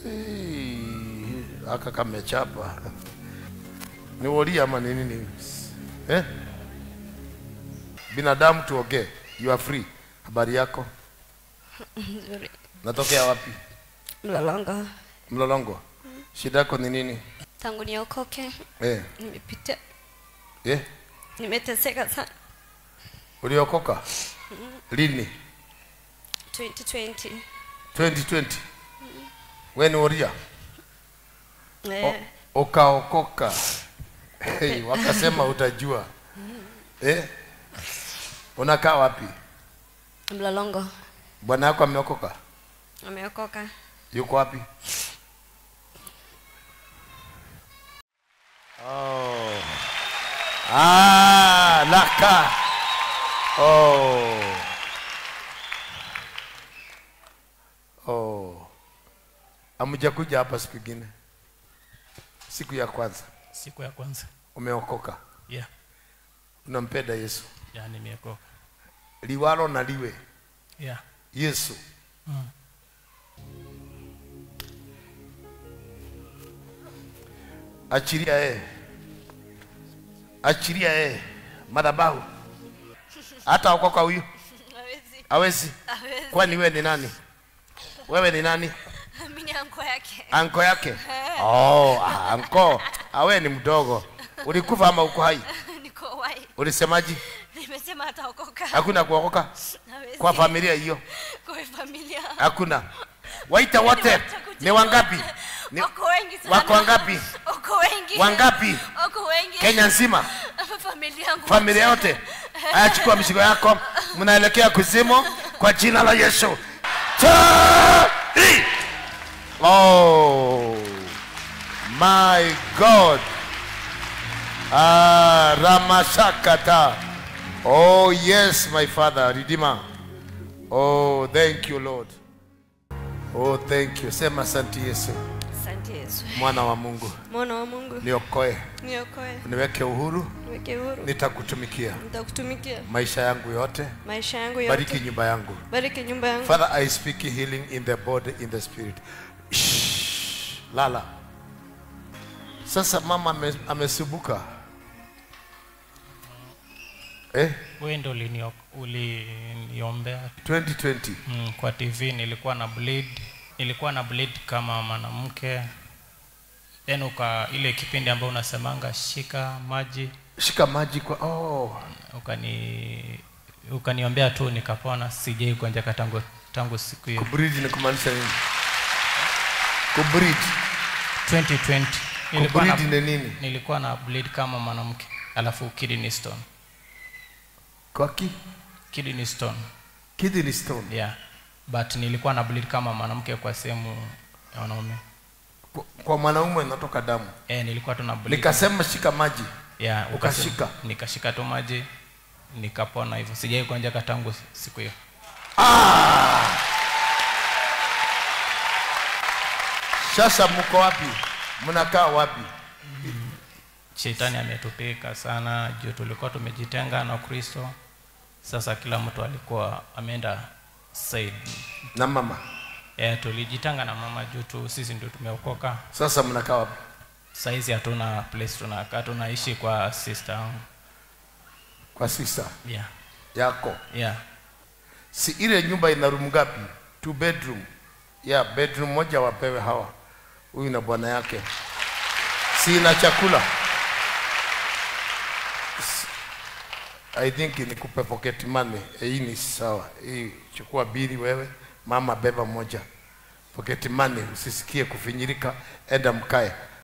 Hey, aka kamechapa ni wolia ama ni nini eh? binadamu tuongee you are free habari yako Nzuri. natokea wapi Mlolongo. mlolongo shida yako ni nini Tangu niokoke eh? nimepita, Eh? nimeteseka sana. uliokoka lini 2020 2020 we ni woria eh, ukaokoka hey, wakasema utajua eh? unakaa wapi Mlolongo bwana yako ameokoka ameokoka. yuko wapi oh. ah, laka oh. oh. amjakuja hapa siku ingine siku ya kwanza siku ya kwanza umeokoka yeah, unampenda yesu yeah nimeokoka liwalo na liwe yeah. yesu mm. achilia yeye achilia yeye madhabahu hata okoka huyu Hawezi. awezi Hawezi. kwani wewe ni nani wewe ni nani Mimi ni anko yake. anko yake oh, ah, anko awe ni mdogo ulikufa ama uko hai Niko wai. ulisemaji Nimesema ataokoka. hakuna kuokoka Hawezi. kwa familia hiyo Kwa familia. hakuna waita wote ni wangapi ni Wako wengi sana. wako wangapi Wako wengi. wangapi Wako wengi. kenya nzima Familia yangu. familia yote haya chukua mizigo yako mnaelekea kuzimu kwa jina la yesu Chai! oh my god ah, ramashakata oh yes my father redeemer oh thank you lord oh thank you sema asante yesu Asante Yesu. mwana wa mungu Mwana wa Mungu. niokoe Niokoe. niweke uhuru Niweke huru. nitakutumikia Nitakutumikia maisha yangu yote maisha yangu yote. bariki nyumba yangu Bariki nyumba yangu. father i speak healing in the body in the spirit Shh, lala sasa mama ame- amesubuka eh, wewe ndo ulinio- uliniombea 2020 mm, kwa tv nilikuwa na bleed nilikuwa na bleed kama mwanamke then uka ile kipindi ambayo unasemanga shika maji shika maji kwa oh. ukani ukaniombea tu nikapona sijai kuonjeka tangu tangu siku hiyo kubreed ni kumaanisha nini kubreed 2020 nilikuwa na, kubreed ni nini nilikuwa na bleed kama mwanamke alafu kidney stone kwa ki kidney stone kidney stone yeah but nilikuwa na bleed kama mwanamke kwa sehemu ya wanaume kwa, kwa mwanaume inatoka damu eh nilikuwa tu na bleed nikasema shika maji yeah, ukashika. ukasema- nikashika tu maji nikapona hivyo sijai kuonjeka tangu siku hiyo sasa mko wapi mnakaa wapi shetani ametupika sana juu tulikuwa tumejitenga na kristo sasa kila mtu alikuwa ameenda side na mama yeah, tulijitenga na mama juu tu sisi ndio tumeokoka sasa mnakaa wapi saizi hatuna place tunakaa tunaishi kwa sister yangu kwa sister yeah. yako yeah. si ile nyumba ina room ngapi two bedroom ya yeah, bedroom moja wapewe hawa huyu na bwana yake si ina chakula S- i think nikupe pocket money Eh, hii ni sawa hii chukua bili wewe mama beba moja pocket money usisikie kufinyirika enda mkae